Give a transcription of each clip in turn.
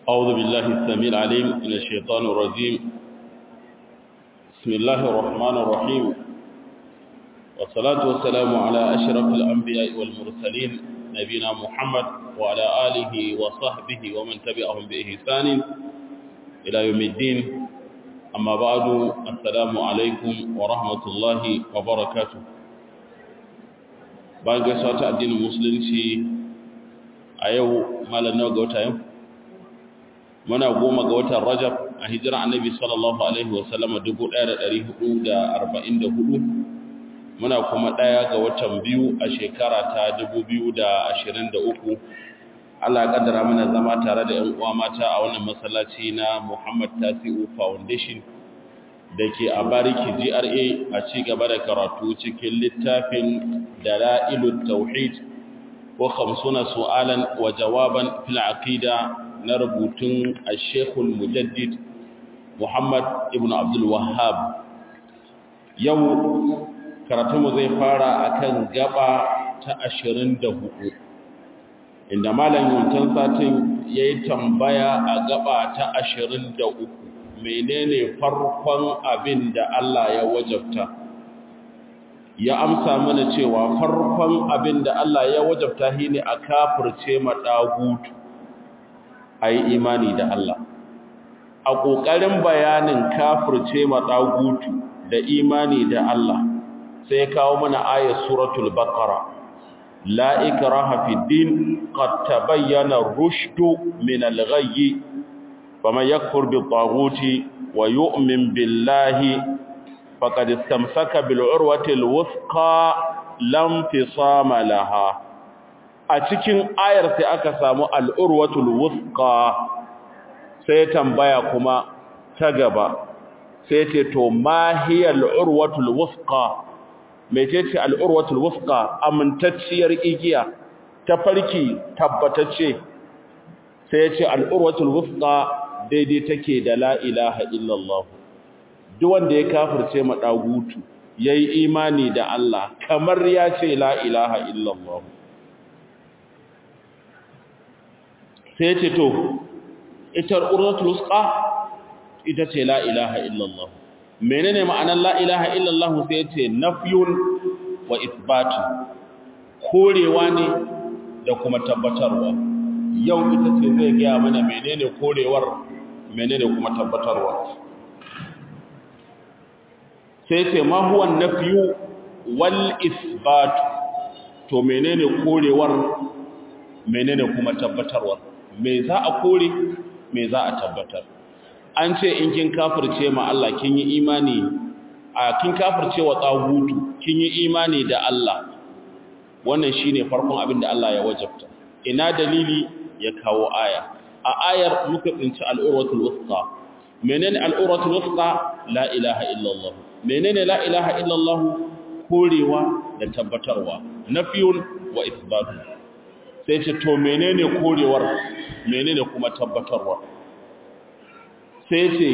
أعوذ بالله السميع العليم من الشيطان الرجيم بسم الله الرحمن الرحيم والصلاة والسلام على أشرف الأنبياء والمرسلين نبينا محمد وعلى آله وصحبه ومن تبعهم بإحسان إلى يوم الدين أما بعد السلام عليكم ورحمة الله وبركاته bayan gaisuwa ta addinin musulunci a yau malar nawa ga wata yau muna goma ga watan rajab a hijira annabi sallallahu alaihi wasallama 1444 muna kuma ɗaya ga watan biyu a shekara ta 2023 Allah ya kaddara mana zama tare da 'yan uwa mata a wannan masallaci na Muhammad Tasi'u Foundation da ke a bariki GRA a ci gaba da karatu cikin littafin Dala'ilut Tauhid ko 50 su'alan wa jawaban fil aqida na rubutun Al-Sheikhul Mujaddid Muhammad ibn Abdul Wahhab yau karatunmu zai fara akan gaba ta 24 inda malam yuntan satin yayi tambaya a gaba ta 23 menene farkon abin da Allah ya wajabta ya amsa mana cewa farkon abin da Allah ya wajabta shine a kafirce ma dagutu ayi imani da Allah a kokarin bayanin kafirce ma dagutu da imani da Allah sai kawo mana ayat suratul baqara la ikraha fid din qad tabayyana ar-rushdu min al-ghayy فمن يكفر بالطاغوت ويؤمن بالله فقد استمسك بالعروة الوثقى لا انفصام لها a cikin ayar sai aka samu al'urwatul wuthqa sai tambaya kuma ta gaba sai ce to ma hiya al'urwatul wuthqa mecece al'urwatul wuthqa amintacciyar igiya ta farki tabbatacce sai ce al'urwatul wuthqa daidai take da la ilaha illallah duk wanda ya kafirce ma dagutu yayi imani da Allah kamar ya ce la ilaha illallah sai ce to ita urwatul usqa ita ce la ilaha illallah menene ma'anar la ilaha illallah sai ce nafyun wa isbatu korewa ne da kuma tabbatarwa yau ita ce zai gaya mana menene korewar menene kuma tabbatarwa sai ce ma huwa nafyu wal isbat to menene korewar menene kuma tabbatarwa me za a kore me za a tabbatar an ce in kin kafirce ma Allah kin yi imani a kin kafirce wa tsagutu kin yi imani da Allah wannan shine farkon abin da Allah ya wajabta ina dalili ya kawo aya a ayar muka tsinci al'uratul wuthqa menene al'uratul wuthqa la ilaha illallah menene la ilaha illallah korewa da tabbatarwa nafiyun wa isbatu sai ce to menene korewar menene kuma tabbatarwa sai ce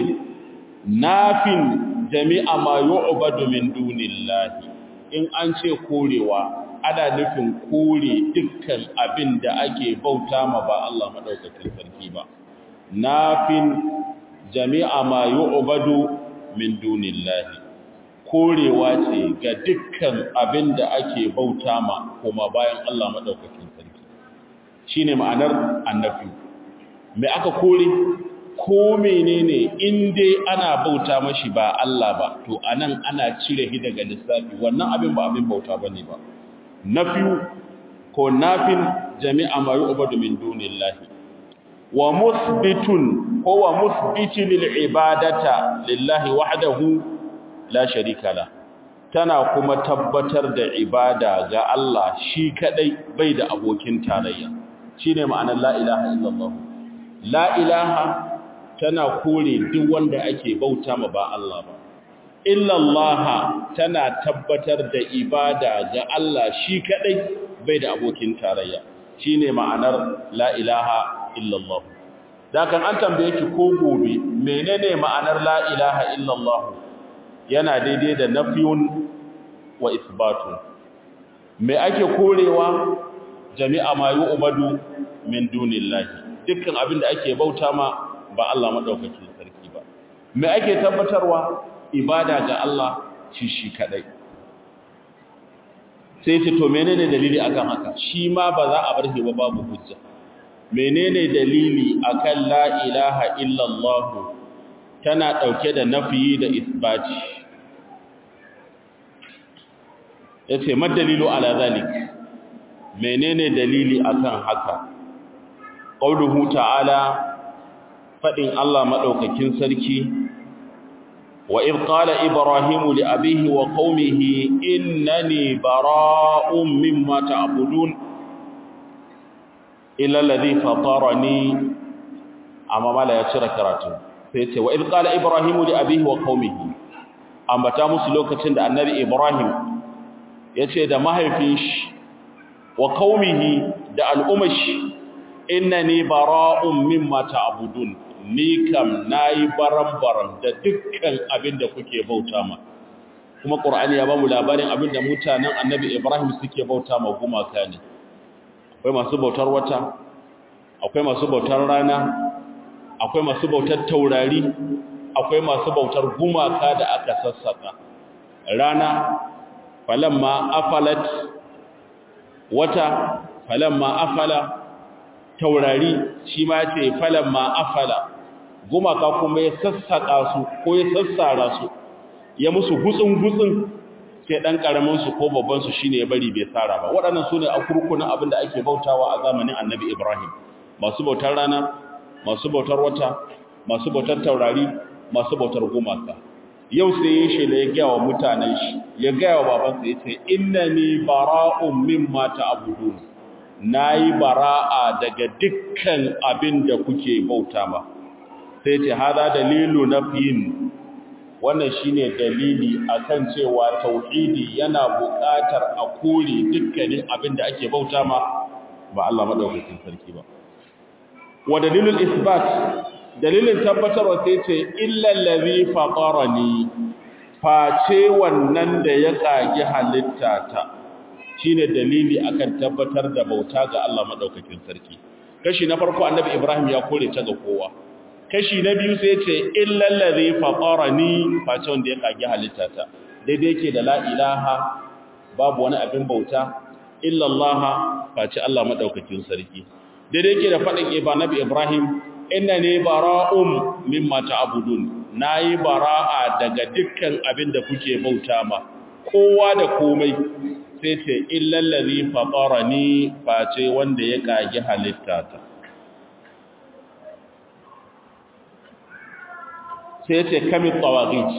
nafin jami'a ma yu'badu min dunillahi in an ce korewa ana nufin kore dukkan abin da ake bauta ma ba Allah madaukakin sarki ba nafin jami'a ma yu'badu min dunillahi korewa ce ga dukkan abin da ake bauta ma kuma bayan Allah madaukakin sarki shine ma'anar annabi me aka kore ko menene in dai ana bauta mashi ba Allah ba to anan ana cire shi daga lissafi wannan abin ba abin bauta bane ba nafiyu ko nafin jami'a ma yu'badu min dunillahi wa musbitun ko wa musbiti lil ibadata lillahi wahdahu la sharika la tana kuma tabbatar da ibada ga Allah shi kadai bai da abokin tarayya shine ma'anar la ilaha illallah la ilaha tana kore duk wanda ake bauta ma ba Allah ba illallah tana tabbatar da ibada ga Allah shi kadai bai da abokin tarayya shine ma'anar la ilaha illallah dakan an tambaye ki ko gobe menene ma'anar la ilaha illallah yana daidai da nafyun wa isbatun me ake korewa jami'a ma yu'badu min dunillahi dukkan abin da ake bauta ma ba Allah madaukakin sarki ba me ake tabbatarwa ibada ga Allah shi shi kadai sai ce to menene dalili akan haka shi ma ba za a bar shi ba babu hujja menene dalili akan la ilaha illallah tana dauke da nafi da isbati yace madalilu ala zalik menene dalili akan haka qauluhu ta'ala fadin Allah madaukakin sarki وإذ قال إبراهيم لأبيه وقومه إنني براء مما تعبدون إلا الذي فطرني أما ما لا يتشرى كراتون فيتي وإذ قال إبراهيم لأبيه وقومه أما تامس لوكة النبي إبراهيم يتي دا مهيفيش وقومه دا الأمش إنني براء مما تعبدون ni kam nayi baran-baran da dukkan abin da kuke bauta ma kuma qur'ani ya bamu labarin abin da mutanen annabi ibrahim suke bauta ma gumaka ne akwai masu bautar wata akwai masu bautar rana akwai masu bautar taurari akwai masu bautar gumaka da aka sassaka rana falamma afalat wata falamma afala taurari shi ma ce falamma afala gumaka kuma ya sassaka su ko ya sassara su ya musu gutsun-gutsun sai ɗan ƙaraminsu ko babbansu shi ne ya bari bai tsara ba waɗannan su ne a kurkunan abin da ake bautawa a zamanin annabi ibrahim masu bautar rana masu bautar wata masu bautar taurari masu bautar gumaka yau sai ya shela ya gaya wa mutanen shi ya gaya wa babansa ya ce inna ni bara'un mimma ta'budun nayi bara'a daga dukkan abin da kuke bauta ma sai ce hada dalilu nafiyin wannan shine dalili akan cewa tauhidi yana buƙatar a kore dukkanin abin da ake bauta ma ba Allah madaukakin sarki ba wa dalilul isbat dalilin tabbatarwa sai ce illa allazi fatarani face wannan da ya kage halitta ta shine dalili akan tabbatar da bauta ga Allah madaukakin sarki kashi na farko annabi Ibrahim ya kore ta ga kowa kashi na biyu sai ce illal ladhi fatarani face wanda ya kage halittata daidai yake da la ilaha babu wani abin bauta illa Allah face Allah madaukakin sarki daidai yake da fadin iba nabi Ibrahim innani bara'um mimma ta'budun nayi bara'a daga dukkan abin da kuke bauta ma kowa da komai sai ce illal ladhi fatarani face wanda ya kage halittata sai ya ce kamin tsawagit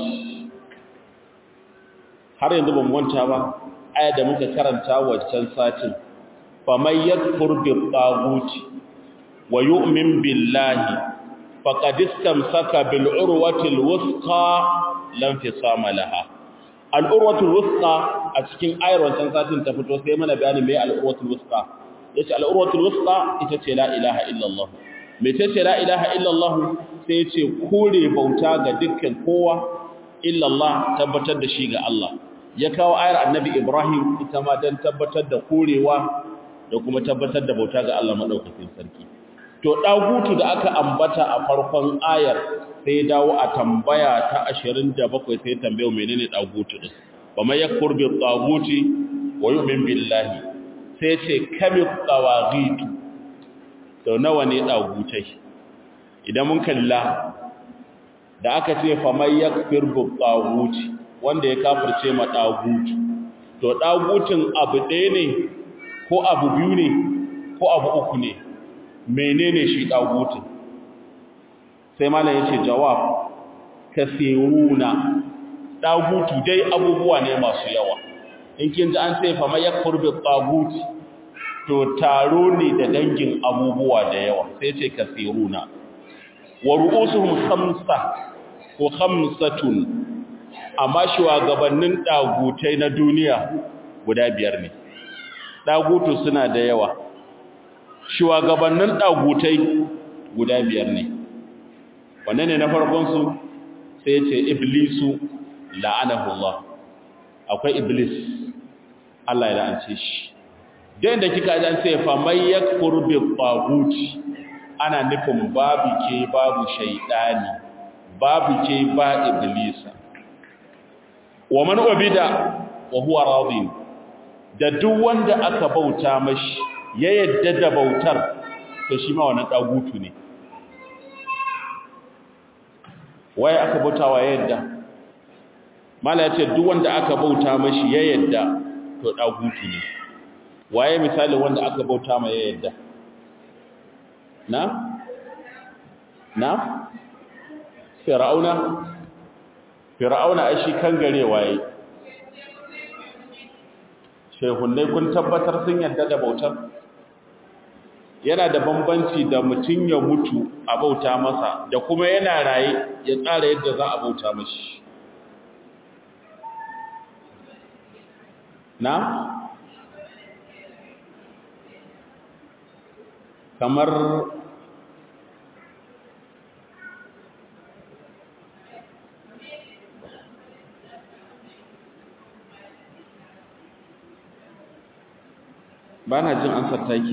har yanzu ban wanta ba aya da muka karanta wancan satin faman yakfur bi tsaguti wa yu'min billahi faqad istamsaka bil urwatil wusqa lam fisama laha al urwatul wusqa a cikin ayar wancan satin ta fito sai mana bayani mai al urwatul wusqa yace al urwatul wusqa ita ce la ilaha illallah me ce ce la ilaha illallah sai ce kore bauta ga dukkan kowa illallah tabbatar da shi ga Allah ya kawo ayar annabi Ibrahim ita ma dan tabbatar da korewa da kuma tabbatar da bauta ga Allah madaukakin sarki to dagutu da aka ambata a farkon ayar sai dawo a tambaya ta 27 sai tambayo menene dagutu din kuma yakfur bi taguti wa yu'min billahi sai ce kami tsawagitu sau nawa ne dagutai idan mun kalla da aka ce faman yakfir bi wanda ya kafirce ma dagutu to dagutun abu ɗaya ne ko abu biyu ne ko abu uku ne menene shi dagutun sai malam yace jawab kasiruna dagutu dai abubuwa ne masu yawa in kin ji an ce faman yakfir bi to taro ne da dangin abubuwa da yawa sai ce kasiruna wa ru'usuhum khamsa ko khamsatun amma shugabannin dagutai na duniya guda biyar ne dagutu suna da yawa shugabannin dagutai guda biyar ne wannan ne na farkon su sai ya ce iblisu la'anahu Allah akwai iblis Allah ya la'ance shi dan da kika ji an ce fa may yakfur bi taguti ana nufin babu ke babu shaidani babu ke ba iblisa wa man ubida wa huwa radin da duk wanda aka bauta mashi ya yadda da bautar to shi ma wannan dagutu ne waye aka bauta wa yadda mala yace duk wanda aka bauta mashi ya yadda to dagutu ne waye misali wanda aka bauta ma ya yadda na na fir'auna fir'auna ai shi kan gare waye shehunnai kun tabbatar sun yadda da bautar yana da bambanci da mutum ya mutu a bauta masa da kuma yana raye ya tsara yadda za a bauta mashi na kamar ba na jin an sartaki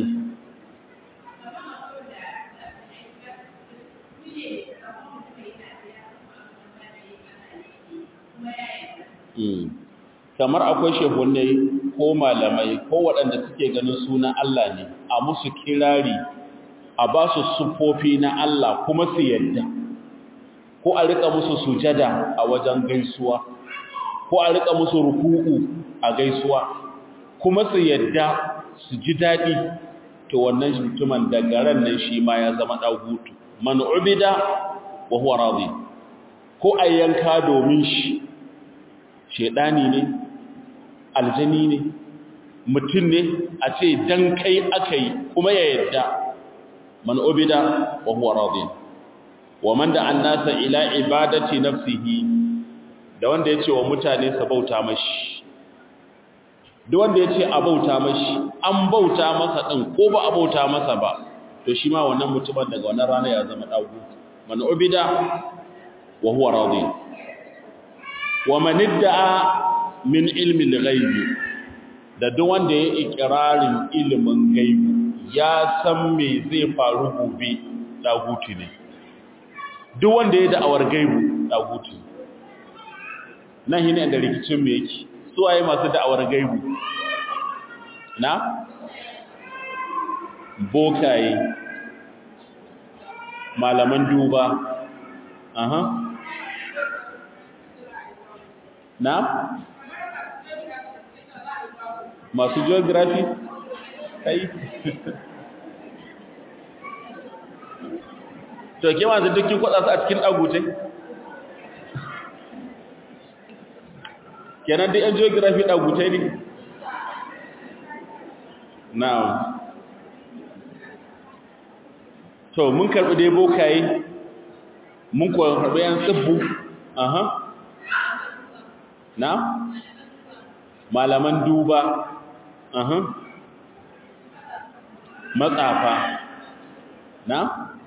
kamar akwai shehunai ko malamai ko waɗanda suke ganin sunan Allah ne a musu kirari a ba su sufofi na Allah kuma su yadda ko a rika musu sujada a wajen gaisuwa ko a rika musu ruku'u a gaisuwa kuma su yadda su ji daɗi to wannan mutumin daga ran nan shi ma ya zama ɗagutu man ubida wa huwa radi ko a yanka domin shi shedani ne aljani ne mutum ne a ce dan kai aka yi kuma ya yadda man ubida wa huwa radin wa man da annasa ila ibadati nafsihi da wanda yace wa mutane su bauta mashi duk wanda yace a bauta mashi an bauta masa din ko ba a bauta masa ba to shi ma wannan mutumin daga wannan rana ya zama dagu man ubida wa huwa radin wa man idda'a min ilmi al-ghaibi da duk wanda ya ikirarin ilimin gaibi ya san me zai faru gobe daguti ne duk wanda ya da'awar gaibu daguti nan hine da rikicin me yake su waye masu da'awar gaibu na bokaye malaman duba aha na masu geography kai to ke masu dukkin kwada su a cikin dagutai kenan da yan geography dagutai ne now to mun karbi dai bokaye mun kuwa karbi yan tsibbu aha na malaman duba aha matsafa na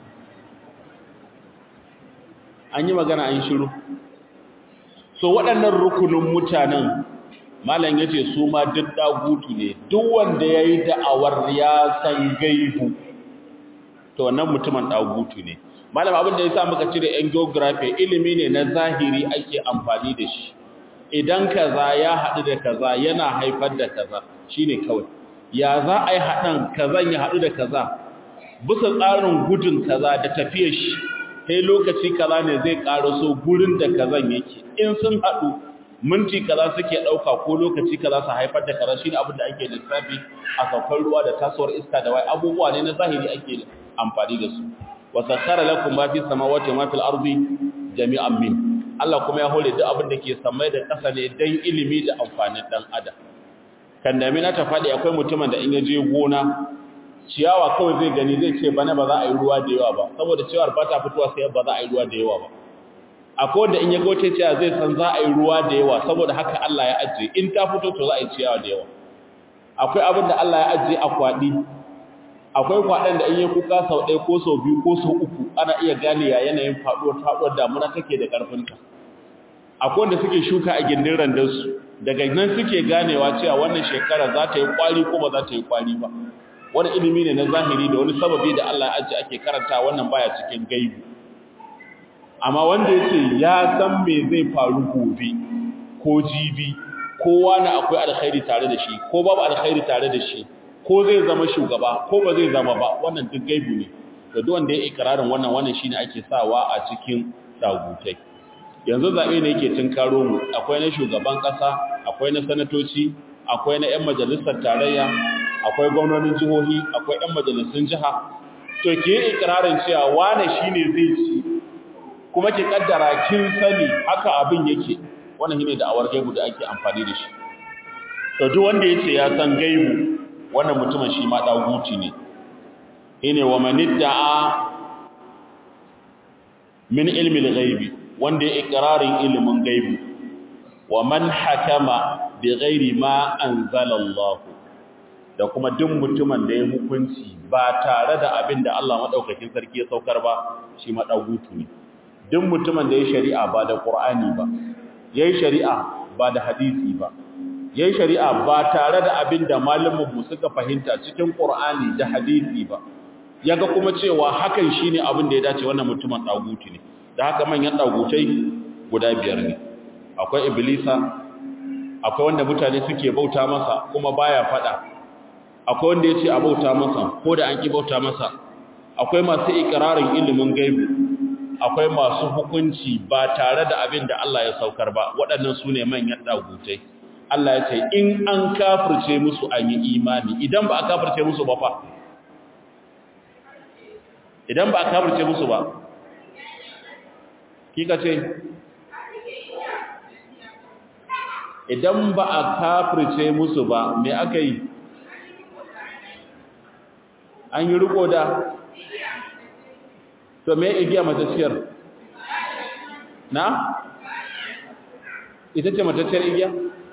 an yi magana an shiru so waɗannan rukunin mutanen malam ya ce su ma duk dagutu ne duk wanda ya yi da'awar ya san gaibu to wannan mutumin dagutu ne malam abin da ya sa muka cire yan geography ilimi ne na zahiri ake amfani da shi idan kaza ya haɗu da kaza yana haifar da kaza shine kawai ya za a yi haɗan kazan ya haɗu da kaza bisa tsarin gudun kaza da tafiyar shi sai lokaci kaza ne zai so gurin da kazan yake in sun haɗu minti kaza suke ɗauka ko lokaci kaza su haifar da kaza shine abin da ake lissafi a saukar ruwa da tasowar iska da wai abubuwa ne na zahiri ake amfani da su wa sakhara lakum ma fi samawati wa ma fil ardi jami'an min Allah kuma ya hore duk abin da ke samai da ƙasa ne dan ilimi da amfanin dan adam kan damina ta faɗi akwai mutumin da in ya je gona ciyawa kawai zai gani zai ce bana ba za a yi ruwa da yawa ba saboda ciyawar ba ta fitowa sai ba za a yi ruwa da yawa ba akwai wanda in ya goce ciyawa zai san za a yi ruwa da yawa saboda haka Allah ya ajiye in ta fito to za a yi ciyawa da yawa akwai abin da Allah ya ajiye a kwaɗi akwai kwaɗan da in ya kuka sau ɗaya ko sau biyu ko sau uku ana iya gane ya yanayin faɗuwar faɗuwar damuna take da ƙarfinta akwai wanda suke shuka a gindin randarsu daga nan suke ganewa cewa wannan shekara za ta yi ƙwari ko ba za ta yi ƙwari ba wani ilimi ne na zahiri da wani sababi da Allah ya ajiye ake karanta wannan baya cikin gaibu amma wanda yace ya san me zai faru gobe ko jibi kowa na akwai alkhairi tare da shi ko babu alkhairi tare da shi ko zai zama shugaba ko ba zai zama ba wannan duk gaibu ne da duk wanda ya ikrarin wannan wannan shine ake sawa a cikin dagutai yanzu zabe ne yake tinkaro mu akwai na shugaban kasa akwai na sanatoci akwai na ƴan majalisar tarayya akwai gwamnonin jihohi akwai ƴan majalisun jiha to ke ikrarin cewa wane shine zai ci kuma ki kaddara kin sani haka abin yake wannan shine da awar gaibu da ake amfani da shi to duk wanda yace ya san gaibu wannan mutumin shi ma daguti ne ine wa manidda'a min ilmi al-ghaibi wanda ya ikrarin ilimin gaibu wa man hakama bi ghairi ma anzala Allah da kuma duk mutumin da ya hukunci ba tare da abin da Allah madaukakin sarki ya saukar ba shi ma dagutu ne duk mutumin da ya shari'a ba da Qur'ani ba yayi shari'a ba da hadisi ba yayi shari'a ba tare da abin da malamin suka fahimta cikin Qur'ani da hadisi ba yaga kuma cewa hakan shine abin da ya dace wannan mutumin daguti ne da haka manyan dagutai guda biyar ne akwai iblisa akwai wanda mutane suke bauta masa kuma baya fada akwai wanda yace a bauta masa ko da an ki bauta masa akwai masu ikrarin ilimin gaibi akwai masu hukunci ba tare da abin da Allah ya saukar ba waɗannan su ne manyan dagutai Allah ya ce in an kafirce musu an yi imani idan ba a kafirce musu ba fa idan ba a kafirce musu ba kika ce idan ba a kafirce musu ba me aka yi an yi riko da to me igiya matacciyar na ita ce matacciyar igiya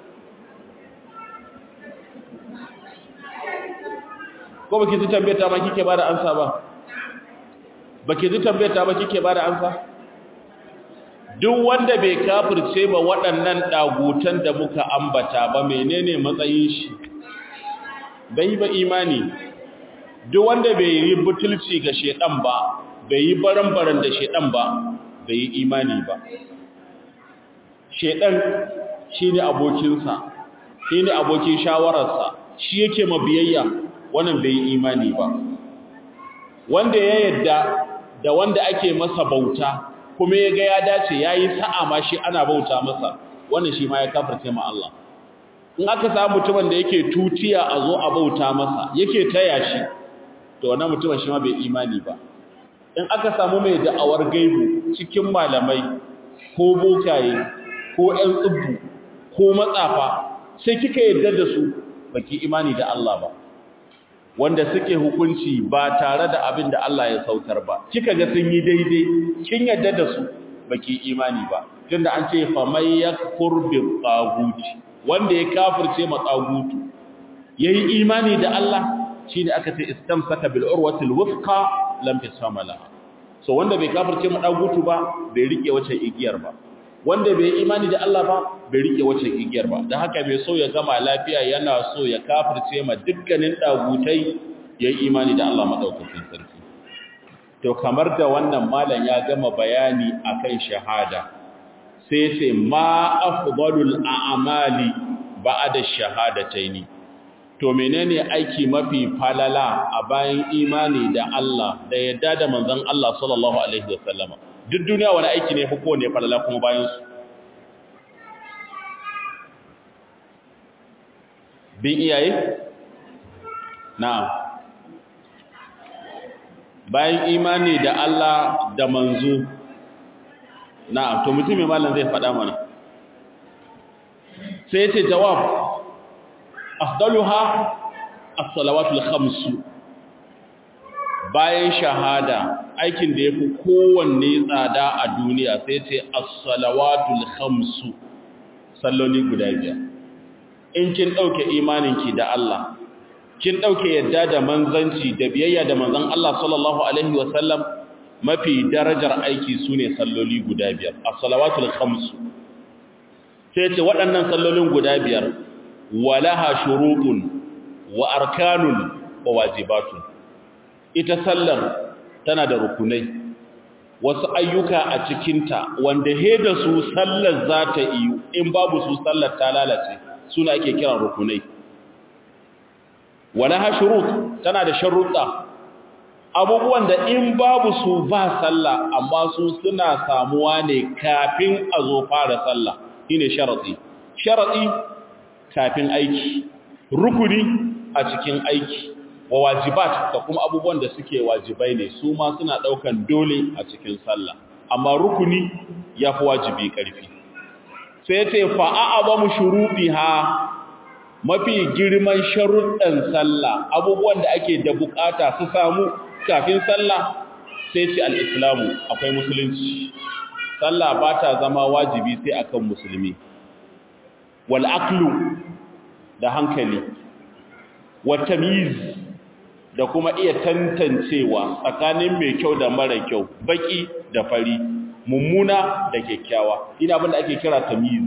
ko baki ji tambayata ba kike bada ansa ba baki ji tambayata ba kike bada ansa duk wanda bai kafirce ba waɗannan dagutan da muka ambata ba menene matsayin shi bai ba imani duk wanda bai yi butulci ga shedan ba bai yi baran-baran da shedan ba bai yi imani ba shedan shine abokinsa shine abokin shawararsa shi yake mabiyayya wannan bai yi imani ba wanda ya yadda da wanda ake masa bauta kuma ya ga ya dace ya yi sa'a ma shi ana bauta masa wannan shi ma ya kafirce ma Allah in aka samu mutumin da yake tutiya a zo a bauta masa yake taya shi to wannan mutumin shi ma bai imani ba in aka samu mai da'awar gaibu cikin malamai ko bokaye ko ƴan tsubbu ko matsafa sai kika yadda da su baki imani da Allah ba wanda suke hukunci ba tare da abin da Allah ya saukar ba kika ga sun yi daidai kin yadda da su baki imani ba tunda an ce fa may yakfur bil taguti wanda ya kafirce ma tagutu yayi imani da Allah shine aka ce istamsaka bil urwatil wufqa lam tasamala so wanda bai kafirce ma tagutu ba bai rike wace igiyar ba wanda bai imani da Allah ba bai rike wace igiyar ba dan haka bai so ya gama lafiya yana so ya kafirce ma dukkanin dagutai yayi imani da Allah madaukakin sarki to kamar da wannan malam ya gama bayani akan shahada sai sai ma afdalul a'mali ba'da shahadataini to menene aiki mafi falala a bayan imani da Allah da yadda da manzon Allah sallallahu alaihi wasallama duk duniya wani aiki ne fi kowane falala kuma bayan su bin iyaye na'am bayan imani da Allah da manzo na'am to mutum mai mallan zai faɗa mana sai yace jawab afdaluha as-salawatul khams bayan shahada aikin da yafi kowanne tsada a duniya sai yace as-salawatul khams salloli guda biyar in kin dauke imaninki da Allah kin dauke yadda da manzanci da biyayya da manzon Allah sallallahu alaihi wasallam mafi darajar aiki sune salloli guda biyar as-salawatul khams sai ce waɗannan sallolin guda biyar walaha shurutun wa arkanun wa wajibatun ita sallar tana da rukunai wasu ayyuka a cikinta wanda he da su sallar za ta iyo in babu su sallar ta lalace suna ake kira rukunai wala hashurut tana da sharuɗa abubuwan da in babu su ba sallah amma su suna samuwa ne kafin a zo fara sallah shine sharadi sharadi kafin aiki rukuni a cikin aiki wa wajibat da kuma abubuwan da suke wajibai ne su ma suna daukan dole a cikin sallah amma rukuni yafi wajibi karfi sai ce fa a'azamu shurutiha mafi girman sharuɗan sallah abubuwan da ake da bukata su samu kafin sallah sai ce al-islamu akwai musulunci sallah ba ta zama wajibi sai akan musulmi wal aqlu da hankali wa tamyiz da kuma iya tantancewa tsakanin mai kyau da mara kyau baki da fari mummuna da kyakkyawa ina abin da ake kira tamyiz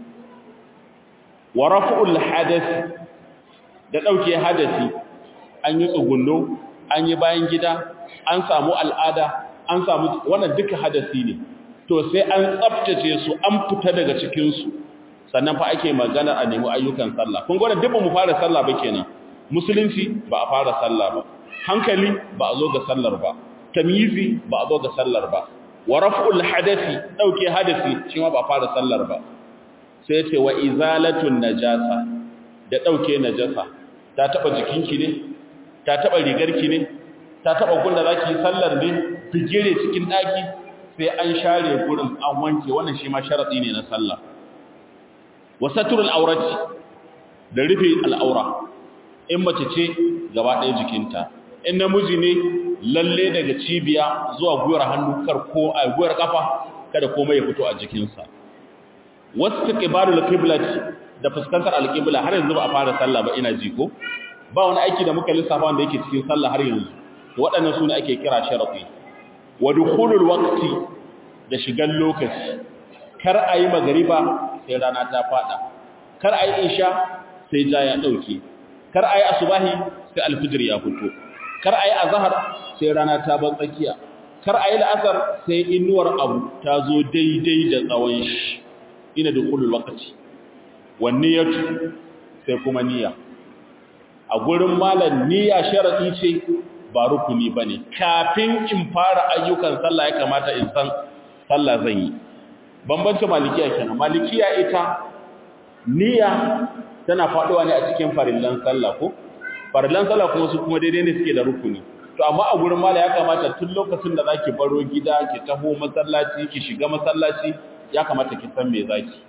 wa raf'ul hadath da dauke hadasi an yi tsugunno an yi bayan gida an samu al'ada an samu wannan duka hadasi ne to sai an tsaftace su an fita daga cikin su sannan fa ake magana a nemi ayyukan sallah kun gwada duk mu fara sallah ba kenan musulunci ba a fara sallah ba hankali ba a zo ga sallar ba tamyizi ba a zo ga sallar ba wa raf'ul hadathi dauke hadasi shi ma ba a fara sallar ba sai ce wa izalatun najasa da dauke najasa ta taba jikinki ne ta taba rigarki ne ta taba gunda zaki sallar ne bigire cikin daki sai an share gurin an wanke wannan shi ma sharadi ne na sallah wa satrul awrati da rufe al'aura in mace ce gaba ɗaya jikinta in namiji ne lalle daga cibiya zuwa gwiwar hannu kar ko a gwiwar kafa kada komai ya fito a jikinsa wasu qibalul qiblati da fuskantar alqibla har yanzu ba a fara sallah ba ina ji ko ba wani aiki da muka lissafa wanda yake cikin sallah har yanzu to waɗannan sune ake kira sharadi wa dukhulul waqti da shigan lokaci kar ayi magariba sai rana ta fada kar ayi isha sai ja ya dauke kar ayi asubahi sai alfijir ya fito kar ayi azhar sai rana ta ban tsakiya kar ayi la'asar sai inuwar abu ta zo daidai da tsawon shi ina dukhulul waqti wan niyyatu sai kuma niyya a gurin malam niyya sharadi ce ba rukuni bane kafin in fara ayyukan sallah ya kamata in san sallah zan yi bambance malikiya kenan malikiya ita niyya tana faduwa ne a cikin farillan sallah ko farillan sallah kuma su kuma daidai ne suke da rukuni to amma a gurin mala ya kamata tun lokacin da zaki baro gida ki taho masallaci ki shiga masallaci ya kamata ki san me zaki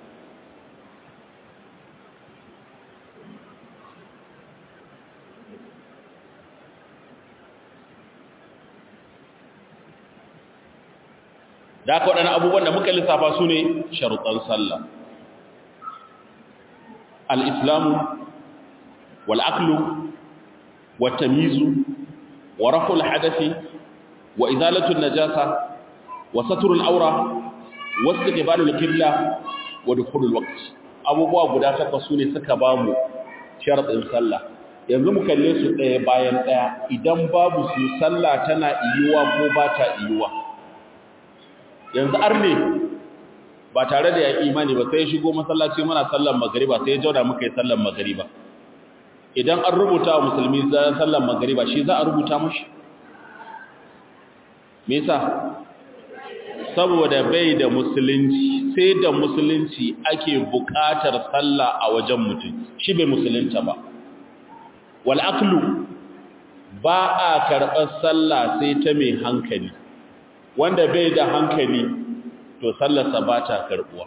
da aka waɗannan abubuwan da muka lissafa su ne sharuɗan sallah al'islamu wal'aklu watamizu wa raful hadafi wa izalatun najasa wa saturul aura wasu ke bada kibla wa dukulul waqti abubuwa guda takwas su ne suka ba mu sharuɗin sallah yanzu mu kalle su ɗaya bayan ɗaya idan babu su sallah tana iyuwa ko ba ta iyuwa yanzu arne ba tare da ya imani ba sai shigo masallaci muna sallar magariba sai ya jauna muka yi sallar magariba idan an rubuta wa musulmi zan sallar magariba shi za a rubuta mashi me yasa saboda bai da musulunci sai da musulunci ake buƙatar sallah a wajen mutum shi bai musulunta ba wal aqlu ba a karɓar sallah sai ta mai hankali wanda bai da hankali to sallarsa ba ta karbuwa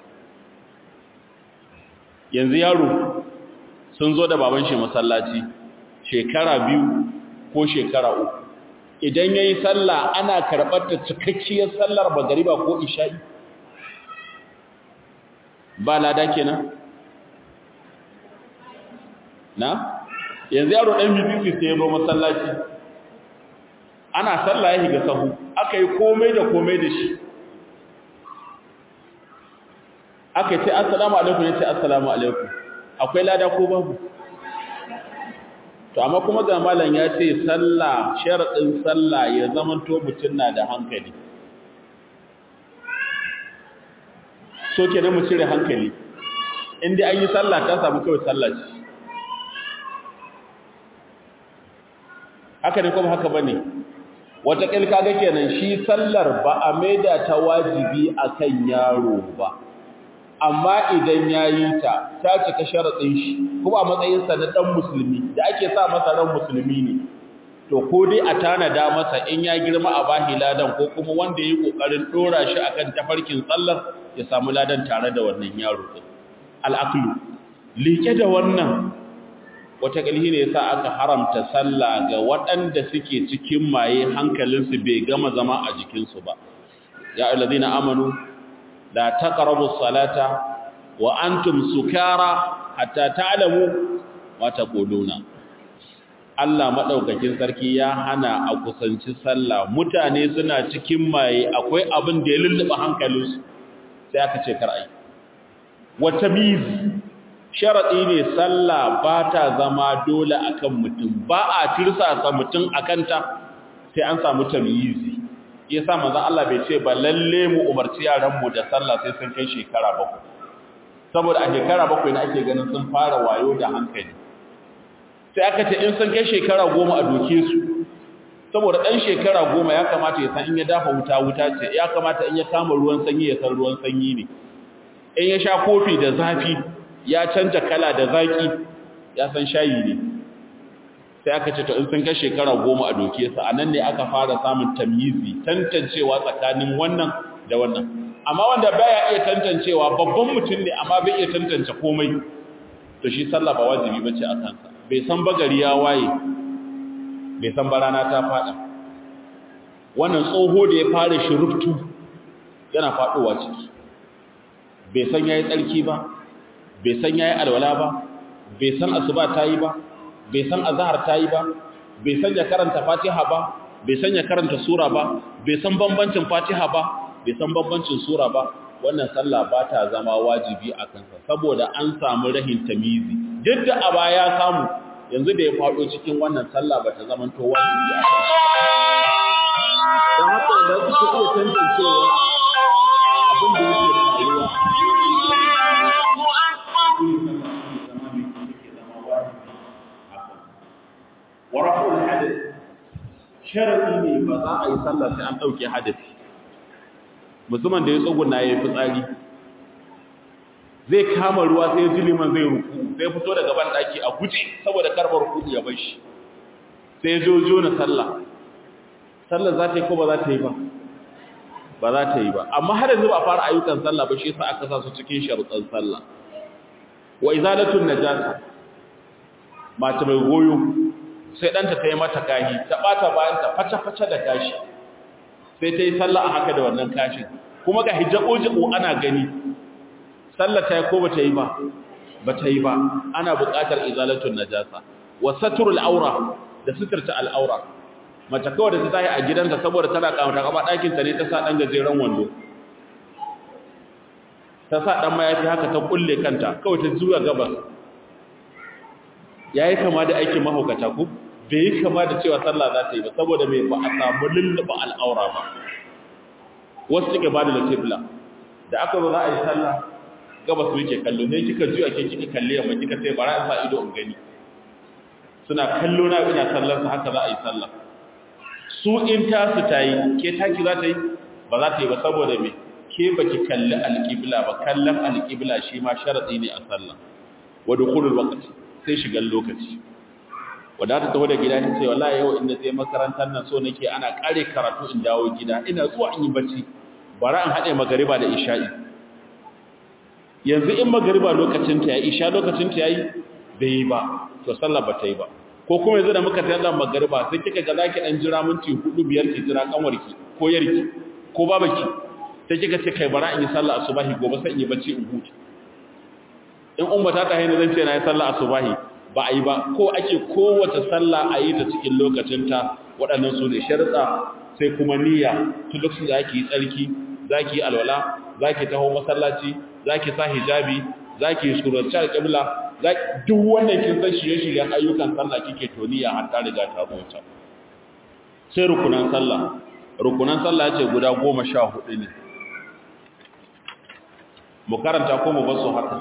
yanzu yaro sun zo da baban shi masallaci shekara biyu ko shekara uku idan ya yi sallah ana karɓar ta cikakkiyar sallar bagariba ko isha'i ba lada kenan na yanzu yaro ɗan bibisi sai ya zo masallaci ana sallah ya higa sahu aka yi komai da komai da shi aka ce assalamu alaikum ya ce assalamu alaikum akwai lada ko babu to amma kuma ga malam ya ce sallah sharadin sallah ya zamanto mutum na da hankali so kenan mu cire hankali inda an yi sallah ta samu kawai sallah ce haka ne kuma haka bane wata kilka ga kenan shi sallar ba a maida ta wajibi akan yaro ba amma idan yayi ta ta cika sharadin shi kuma a matsayin sa na dan musulmi da ake sa masa ran musulmi ne to ko dai a tanada masa in ya girma a bahi ladan ko kuma wanda yayi kokarin dora shi akan tafarkin sallar ya samu ladan tare da wannan yaro din al-aqlu like da wannan wata ƙalhi ne yasa aka haramta sallah ga waɗanda suke cikin maye hankalinsu bai gama zama a jikinsu ba ya alladhina amanu la taqrabu salata wa antum sukara hatta ta'lamu ma taquluna Allah madaukakin sarki ya hana a kusanci sallah mutane suna cikin maye akwai abin da ya lulluba hankalinsu sai aka ce kar ai wa tamyiz sharaɗi ne sallah ba ta zama dole akan mutum ba a tirsasa mutum akanta sai an samu tamyizi yasa manzo Allah bai ce ba lalle mu umarci yaran mu da sallah sai sun kai shekara bakwai saboda a shekara bakwai ne ake ganin sun fara wayo da hankali sai aka ce in sun kai shekara goma a doke su saboda ɗan shekara goma ya kamata ya san in ya dafa wuta wuta ce ya kamata in ya kama ruwan sanyi ya san ruwan sanyi ne in ya sha kofi da zafi ya canja kala da zaki ya san shayi ne sai aka ce to in sun kai shekara goma a doke sa anan ne aka fara samun tamyizi tantancewa tsakanin wannan da wannan amma wanda baya iya tantancewa babban mutum ne amma bai iya tantance komai to shi sallah ba wajibi bace a kansa bai san bagari ya waye bai san barana ta fada wannan tsoho da ya fara shiruftu yana faduwa ciki bai san yayi tsarki ba bai san yayi alwala ba bai san asuba tayi ba bai san azhar tayi ba bai san ya karanta fatiha ba bai san ya karanta sura ba bai san bambancin fatiha ba bai san bambancin sura ba wannan sallah ba ta zama wajibi a kansa saboda an samu rahin tamizi duk da a baya samu yanzu da ya faɗo cikin wannan sallah ba ta zama to wajibi a kansa don haka da suke iya tantancewa abin da yake faruwa waraful hadath sharadi ne ba za a yi sallah sai an dauke hadasi musamman da ya tsoguna ya yi fitsari zai kama ruwa sai jiliman zai ruku sai fito daga ban daki a guje saboda karbar ruku ya bar shi sai jojo na sallah sallah za ta yi ko ba za ta yi ba ba za ta yi ba amma har yanzu ba fara ayyukan sallah ba shi yasa aka sa su cikin sharuɗan sallah wa izalatun najasa mace mai goyo sai ɗanta ta yi mata kahi ta ɓata bayan ta faca-faca da kashi sai ta yi sallah a haka da wannan kashin kuma ga hijabo-jabo ana gani sallah ta yi ko ba ta yi ba ba ta yi ba ana buƙatar izalatun najasa wa saturul aura da suturta al'aura mace kawai da ta tayi a gidanta saboda tana kamata kaba ɗakinta ne ta sa ɗan gajeren wando ta sa ɗan mayafi haka ta kulle kanta kawai ta zuwa gabas ya yi kama da aikin mahaukata ku bai yi kama da cewa sallah za ta yi ba saboda mai ba a samu lullaba al'aura ba wasu suke ba da latifla da aka zo za a yi sallah gabas su yake kallo ne kika juya ke kika kalle yamma kika sai bara in sa ido in gani suna kallo na ina sallar su haka za a yi sallah su in ta su ta yi ke taki za ta yi ba za ta yi ba saboda me ke baki kalli alƙibla ba kallon alƙibla shi ma sharaɗi ne a sallah wa dukhulul waqti sai shigan lokaci wadda ta taho da gida ta ce wallahi yau inda zai makarantar nan so nake ana kare karatu in dawo gida ina zuwa in yi bacci bara in haɗe magariba da isha'i yanzu in magariba lokacin ta yayi isha lokacin ta yayi bai yi ba to sallah ba ta yi ba ko kuma yanzu da muka tsaya magariba sai kika ga zaki dan jira minti 4 biyar ki jira kanwarki ko yarki ko babaki sai kika ce kai bara in yi sallah asubahi gobe sai in yi bacci in huta in umma ta ta haina zan ce na yi sallah asubahi ba a yi ba ko ake kowace sallah a yi ta cikin lokacinta waɗannan su ne sharuɗa sai kuma niyya tun lokacin da ake yi tsarki za ki yi alwala za ki taho masallaci za ki sa hijabi za ki yi surarci alƙibla duk wannan kin san shirye-shiryen ayyukan sallah kike toniya har ta riga ta zo sai rukunan sallah rukunan sallah ce guda goma sha hudu ne mu karanta ko mu basu haka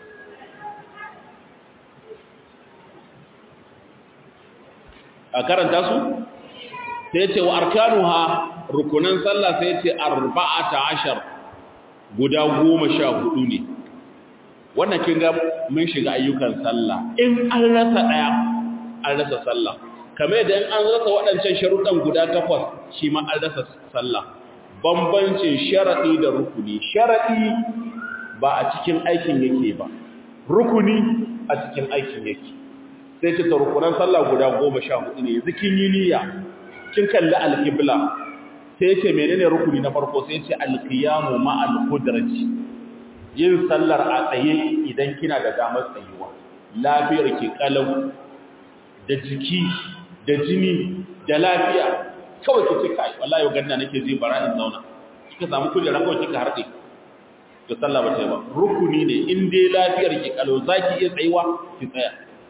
a karanta su sai ce wa arkanuha rukunan sallah sai ce arba'ata ashar guda goma sha hudu ne wannan kin ga mun shiga ayyukan sallah in an rasa daya an rasa sallah kamar yadda in an rasa waɗancan sharuɗan guda takwas shi ma an rasa sallah bambancin sharaɗi da rukuni sharaɗi ba a cikin aikin yake ba rukuni a cikin aikin yake sai ce ta rukunan sallah guda goma sha hudu ne yanzu kin yi niyya kin kalli alƙibla sai ce menene rukuni na farko sai ce alƙiyamu ma alƙudrati yin sallar a tsaye idan kina da damar tsayuwa lafiyar ke kalau da jiki da jini da lafiya kawai ki ce kai wallahi ganna nake ji bara in zauna kika samu kujera kawai kika harde to sallah ba ta ba rukuni ne in dai lafiyar ki kalau zaki iya tsayuwa ki tsaya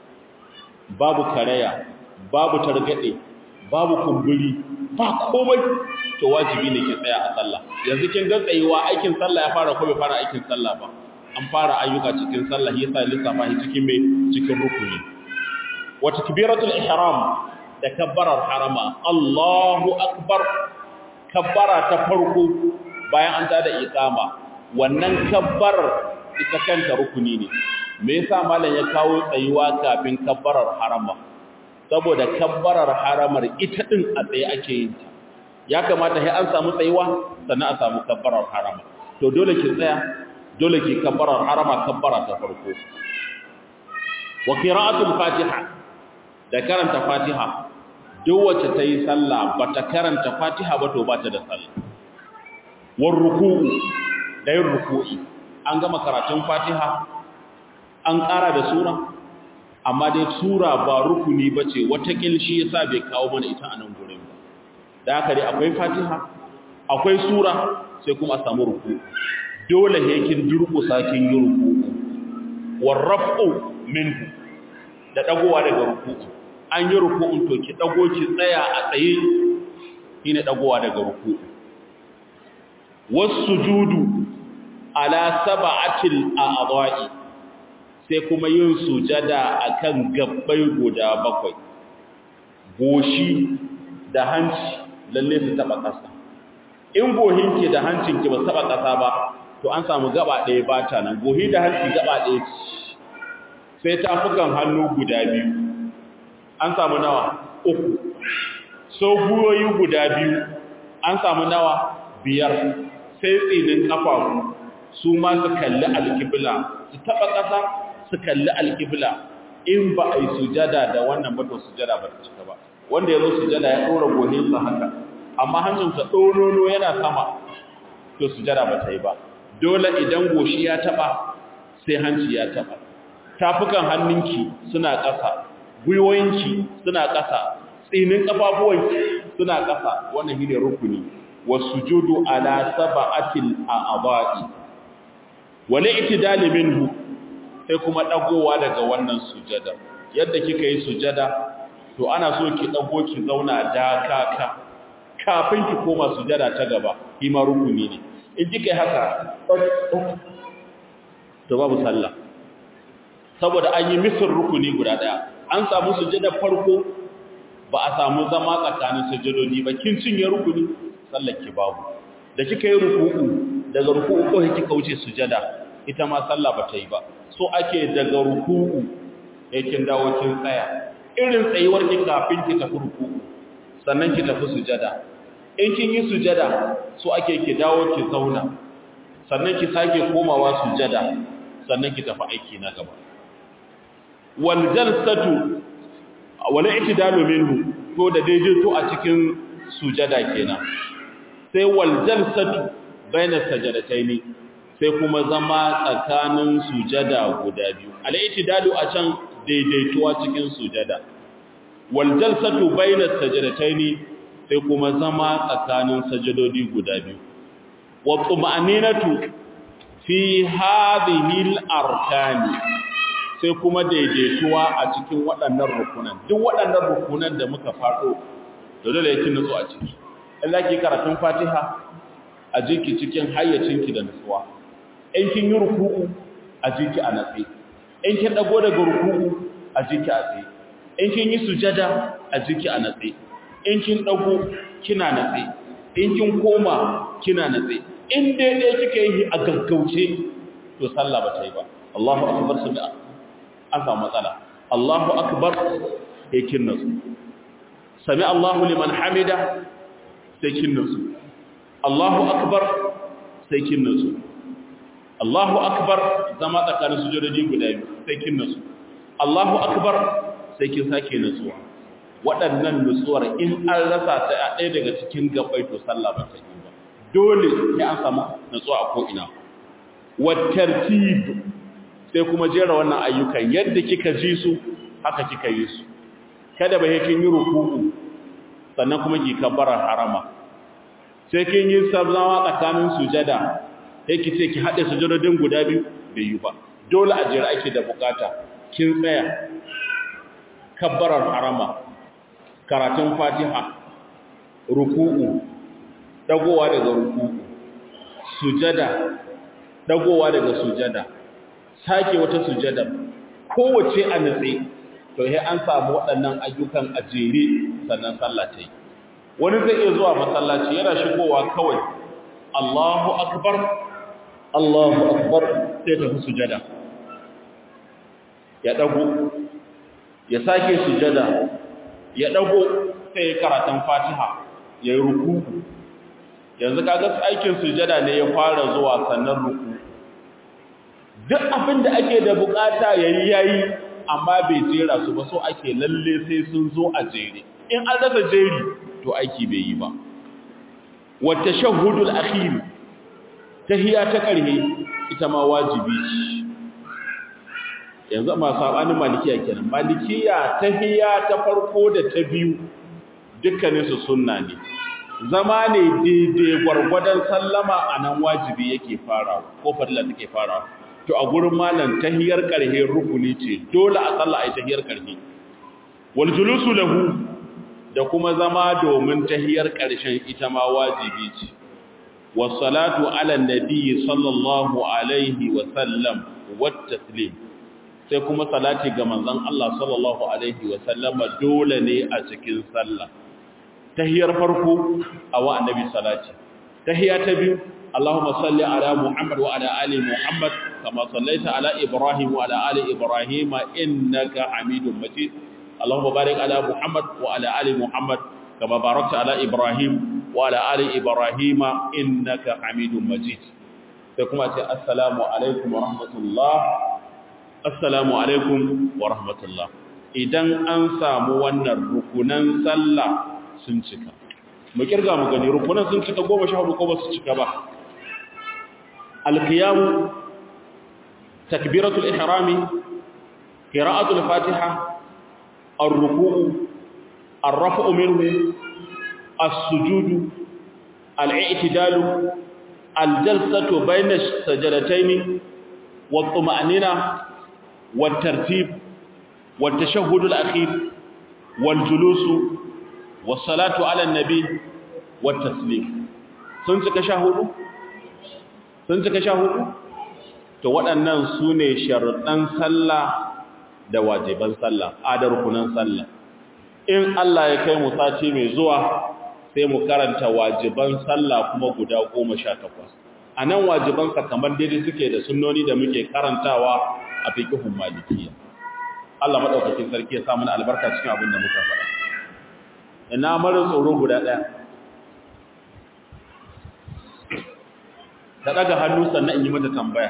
babu karaya babu targade babu kumburi ba komai to wajibi ne ki tsaya a sallah yanzu kin ga tsayuwa aikin sallah ya fara ko bai fara aikin sallah ba an fara ayyuka cikin sallah yasa lissafa shi cikin me cikin rukuni wa takbiratul ihram da kabbarar harama Allahu akbar kabbara ta farko bayan an tada iqama wannan kabbarar ita kanta rukuni ne me yasa malam ya kawo tsayuwa kafin kabbarar harama saboda kabbarar haramar ita din a tsaye ake yin ta ya kamata sai an samu tsayuwa sannan a samu kabbarar harama to dole ki tsaya dole ki kabbarar harama kabbara ta farko wa qira'atul fatiha da karanta fatiha duk wacce ta yi sallah ba ta karanta fatiha ba to ba ta da sallah war ruku'u da yin ruku'i an gama karatun fatiha an ƙara da sura amma dai sura ba rukuni ba ce watakil shi yasa bai kawo mana ita a nan gurin ba da haka dai akwai fatiha akwai sura sai kuma a samu ruku dole hekin durƙusa kin yi ruku'u warrafu minhu da dagowa daga ruku'u an yi ruku'un to ki dago ki tsaya a tsaye shine dagowa daga ruku'u wasujudu ala sab'atil a'dha'i sai kuma yin sujada akan gabbai guda bakwai goshi da hanci lalle su taba kasa in gohinki da hancinki ba taba kasa ba to an samu gaba ɗaya ba ta nan gohi da hanci gaba ɗaya sai tafukan hannu guda biyu an samu nawa uku so guyoyi guda biyu an samu nawa biyar sai tsinin kafafu su ma su kalli alkibla su taba ƙasa su kalli alkibla in ba a yi sujada da wannan ba to sujada ba ta cika ba wanda ya zo sujada ya ɗora gohinsa haka amma hancinsa ɗonono yana sama to sujada ba ta yi ba dole idan goshi ya taba sai hanci ya taba tafukan hannunki suna ƙasa gwiwoyinki suna ƙasa tsinin ƙafafuwanki suna ƙasa wannan shine rukuni wasujudu ala sab'atil a'dha'i wal i'tidal minhu sai kuma dagowa daga wannan sujada yadda kika yi sujada to ana so ki dago ki zauna dakaka kafin ki koma sujada ta gaba kima rukuni ne in kika yi haka to babu sallah saboda an yi misir rukuni guda daya an samu sujada farko ba a samu zama tsakanin sujadodi ba kin cinye rukuni sallar ki babu da kika yi ruku'u daga ruku'u ko kika wuce sujada ita ma sallah ba ta yi ba so ake daga ruku'u yakin dawo kin tsaya irin tsayuwar ki kafin ki tafi ruku'u sannan ki tafi sujada in kin yi sujada so ake ki dawo ki zauna sannan ki sake komawa sujada sannan ki tafi aiki na gaba wal jalsatu wal i'tidalu minhu to da daidaito a cikin sujada kenan sai wal jalsatu baina sajadataini sai kuma zama tsakanin sujada guda biyu al i'tidalu a can daidaituwa cikin sujada wal jalsatu baina sajadataini sai kuma zama tsakanin sajadodi guda biyu wa tuma'ninatu fi hadhihi al-arkani sai kuma daidaituwa a cikin waɗannan rukunan duk waɗannan rukunan da muka faɗo da dole yake nutsu a ciki Allah ke karatun Fatiha a jiki cikin hayyacinki da nutsuwa in kin yi ruku'u a jiki a natsi in kin dago daga ruku'u a jiki a tsaye in kin yi sujada a jiki a natsi in kin dago kina natsi in kin koma kina natsi in dai dai kika yi a gaggauce to sallah ba ta yi ba Allahu akbar sami'a an samu matsala Allahu akbar sai kin natsu sami Allahu liman hamida sai kin natsu Allahu akbar sai kin natsu Allahu akbar zama tsakanin sujudodi guda biyu sai kin natsu Allahu akbar sai kin sake natsuwa waɗannan nutsuwar in an rasa ta a ɗaya daga cikin gabai to sallah ba ta yi ba dole sai an samu natsuwa a ko'ina wattartib sai kuma jera wannan ayyukan yadda kika ji su haka kika yi su kada ba kin yi ruku'u sannan kuma ki kabbara harama sai kin yi sabzawa tsakanin sujada sai ki ce ki haɗe sujadodin guda biyu da yi ba dole a jira ake da bukata kin tsaya kabbarar harama karatun fatiha ruku'u dagowa daga ruku'u sujada dagowa daga sujada sake wata sujada kowace a nutse to sai an samu waɗannan ayyukan a jere sannan sallah ta yi wani zai iya zuwa masallaci yana shigowa kawai Allahu akbar Allahu akbar sai tafi sujada ya dago ya sake sujada ya dago sai karatun Fatiha ya yi ruku yanzu kaga aikin sujada ne ya fara zuwa sannan ruku duk abin da ake da bukata yayi yayi amma bai jera su ba so ake lalle sai sun zo a jere in an rasa jeri to aiki bai yi ba wa tashahhudul akhir tahiyya ta karhe ita ma wajibi ce yanzu ma sabanin malikiya kenan malikiya tahiyya ta farko da ta biyu dukkanin su sunna ne zama ne daidai gwargwadon sallama anan wajibi yake farawa ko fadila take farawa to a gurin malam tahiyar karhe rukuni ce dole a sallah ai tahiyar karhe wal julusu lahu da kuma zama domin tahiyar karshen ita ma wajibi ce was salatu ala nabi sallallahu alaihi wa sallam wat taslim sai kuma salati ga manzon Allah sallallahu alaihi wa sallama dole ne a cikin sallah tahiyar farko a wa annabi salati tahiya ta biyu اللهم صل على محمد وعلى آل محمد كما صليت على إبراهيم وعلى آل إبراهيم إنك حميد مجيد اللهم بارك على محمد وعلى آل محمد كما باركت على إبراهيم وعلى آل إبراهيم إنك حميد مجيد فكم السلام عليكم ورحمة الله السلام عليكم ورحمة الله idan an samu wannan rukunan sallah sun cika mu kirga mu gani rukunan sun cika goma sha hudu ko ba su cika ba القيام تكبيرة الإحرام قراءة الفاتحة الركوع الرفع منه السجود الاعتدال الجلسة بين السجدتين والطمأنينة والترتيب والتشهد الأخير والجلوس والصلاة على النبي والتسليم سنسك شهده sun cika sha hudu to waɗannan su ne sharuɗan sallah da wajiban sallah a da rukunan sallah in Allah ya kai mu sati mai zuwa sai mu karanta wajiban sallah kuma guda goma sha takwas a nan wajibansa kamar daidai suke da sunnoni da muke karantawa a fiƙihun malikiya Allah maɗaukakin sarki ya sa mana albarka cikin abin da muka faɗa ina mara tsoro guda ɗaya ta daga hannu sannan in yi mata tambaya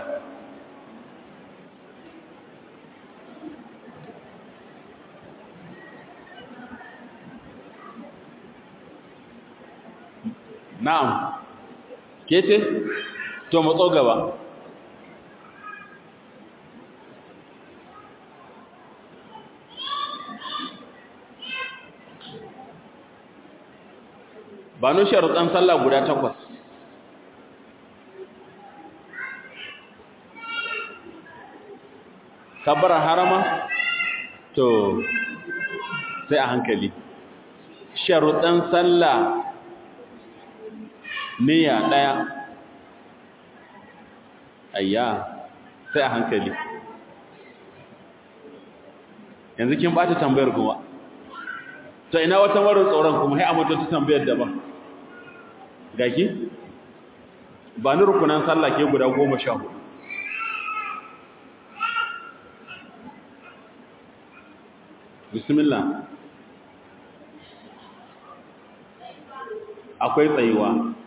na'am ke ce to matso gaba ba nu sharuɗan sallah guda takwas kabbara harama to sai a hankali sharuɗan sallah niyya ɗaya ayya sai a hankali yanzu kin bata tambayar kuma to ina wata marar tsoron kuma sai a mata ta tambayar daban gaki ba ni rukunan sallah ke guda goma sha hudu bismillah akwai tsayuwa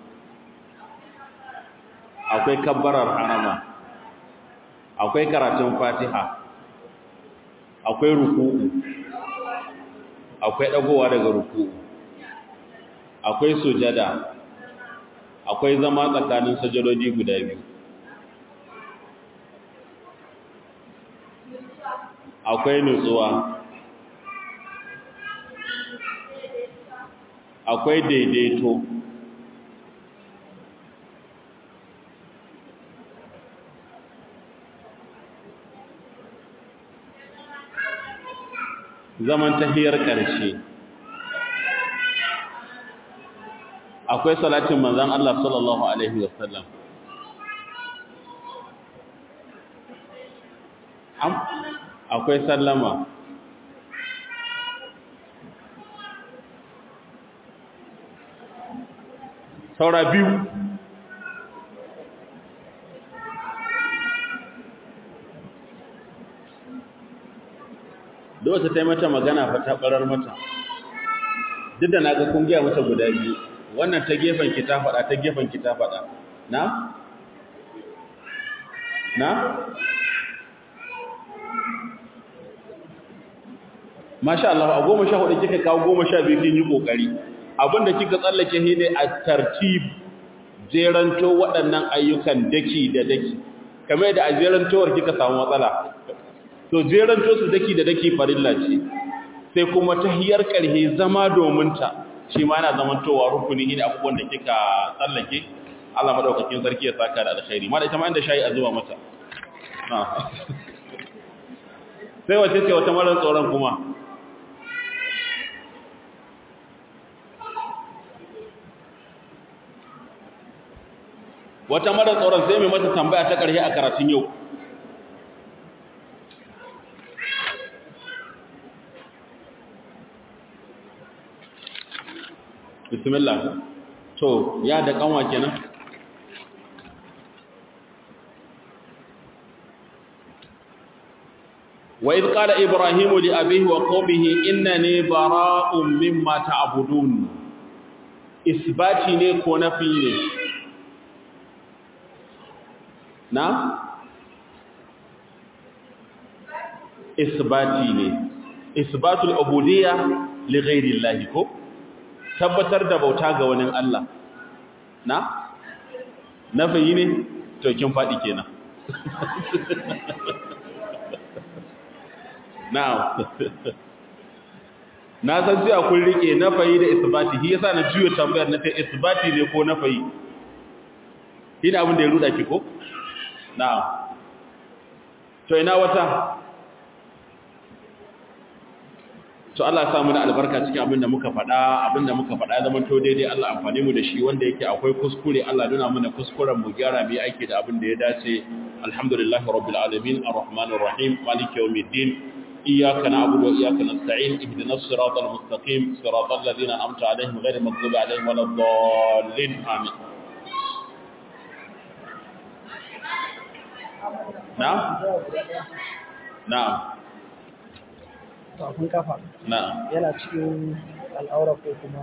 akwai kabbarar harama akwai karatun fatiha akwai ruku'u akwai dagowa daga ruku'u akwai sujada akwai zama tsakanin sajadodi guda biyu akwai nutsuwa akwai daidaito zaman tahiyar ƙarshe akwai salatin manzan Allah sallallahu Alaihi wasallam akwai sallama saura biyu da wata ta yi mata magana fa ta ɓarar mata duk da na ga kun giya mata guda biyu wannan ta gefen ki ta faɗa ta gefen ki ta faɗa na? na? masha Allah a goma sha hudu kika kawo goma sha biyu kin yi ƙoƙari abinda kika tsallake shi ne a tartib jeranto waɗannan ayyukan daki da daki kamar da a jerantowar kika samu matsala to jeranto su daki da daki farilla ce sai kuma tahiyar karhe zama domin ta shi ma yana zamantowa rukuni ne abubuwan da kika tsallake Allah madaukakin sarki ya saka da alkhairi ma da ita ma inda shayi a zuwa mata sai wace ce wata marar tsoron kuma wata marar tsoron sai mai mata tambaya ta ƙarshe a karatun yau bismillah to ya da kanwa kenan wa idh qala ibrahimu li abihi wa qawmihi innani bara'un mimma ta'budun isbati ne ko nafi ne na isbati ne isbatul ubudiyya li ghairi llahi ko tabbatar da bauta ga wani Allah na nafi ne to kin fadi kenan na'am na san cewa kun rike nafayi da isbati shi yasa na juyo tambayar na ta isbati ne ko nafayi ina abin da ya ruda ki ko na'am to ina wata to Allah ya sa mu da albarka cikin abin da muka faɗa abin da muka faɗa zaman to daidai Allah amfani mu da shi wanda yake akwai kuskure Allah nuna mana kuskuren mu gyara mu aiki da abin da ya dace alhamdulillahi rabbil alamin arrahmanir rahim maliki yawmiddin iyyaka na'budu wa iyyaka nasta'in ihdinas siratal mustaqim siratal ladzina an'amta alaihim ghayril maghdubi alaihim waladdallin amin na'am na'am tafin kafa na'am yana cikin al'aura ko kuma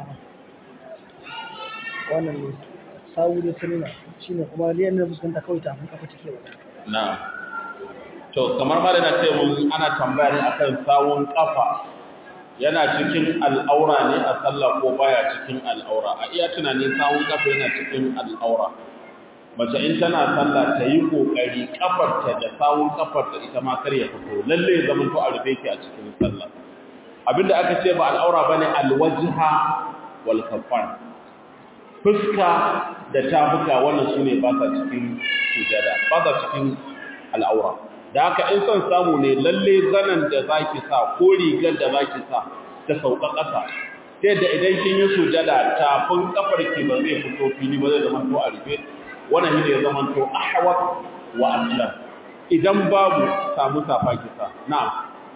wannan ne sawu da tunina shi ne kuma liyan na fuskanta kawai tafin kafa take wa na'am to kamar ma da na ce mun ana tambaya ne akan sawun kafa yana cikin al'aura ne a sallah ko baya cikin al'aura a iya tunanin sawun kafa yana cikin al'aura mace in tana sallah ta yi kokari kafarta da sawun kafarta ita ma kar ya fito lalle zaman to a rufe ki a cikin sallah abinda aka ce ba al'aura bane alwajha wal kaffan fuska da tafuka wannan sune ba sa cikin sujada ba sa cikin al'aura da haka in son samu ne lalle zanen da zaki sa ko rigar da zaki sa ta sauka ƙasa ta yadda idan kin yi sujada tafin kafar ki ba zai fito fili ba zai zama to a rufe wannan shi ne ya zama to ahwat wa aslam idan babu samu safa ki sa na'am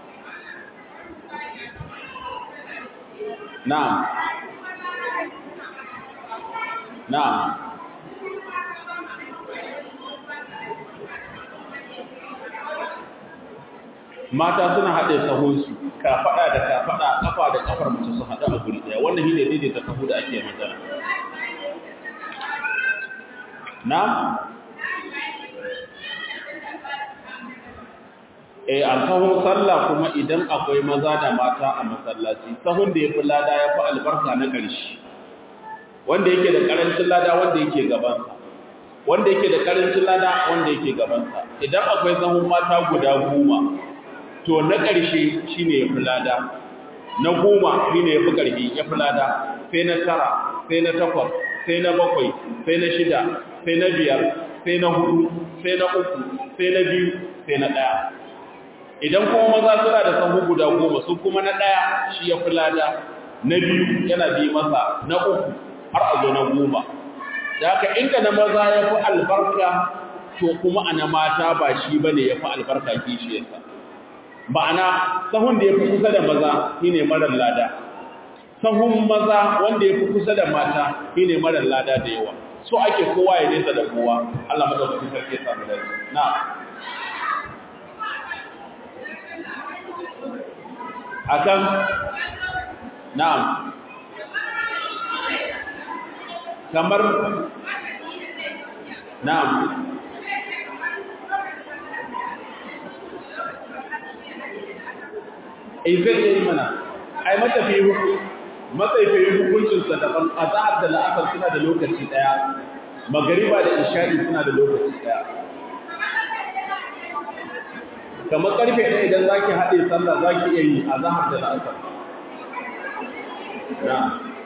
na'am na'am mata suna haɗe sahunsu kafaɗa da kafaɗa ƙafa da ƙafar mace su haɗu a guri ɗaya wannan shine daidaita sahu da ake magana na eh an sahun sallah kuma idan akwai maza da mata a masallaci sahun da ya fi lada ya fi albarka na ƙarshe wanda yake da ƙarancin lada wanda yake gabansa wanda yake da ƙarancin lada wanda yake gabansa idan akwai sahun mata guda goma to na ƙarshe shi ne ya fi lada na goma shi ne ya fi ƙarfi ya fi lada sai na tara sai na takwas sai na bakwai sai na shida sai na biyar sai na hudu sai na uku sai na biyu sai na ɗaya idan kuma maza suna da sahu guda goma su kuma na ɗaya shi ya fi lada na biyu yana bi masa na uku har a zo na goma da haka inda na maza ya fi albarka to kuma a na mata ba shi ba ne ya fi albarka kishiyarsa ma'ana sahun da ya fi kusa da maza shi ne marar lada sahun maza wanda ya fi kusa da mata shi ne marar lada da yawa so ake kowa ya nesa da kowa Allah madaukakin sarki ya samu dace na akan na'am kamar na'am ai zai yi mana ai matafi matsayi hukuncinsa daban a zahar da la'asar suna da lokaci daya magariba da isha'i suna da lokaci daya kamar karfe ɗaya idan za ki haɗe sallah za ki iya yi a zahar da la'asar na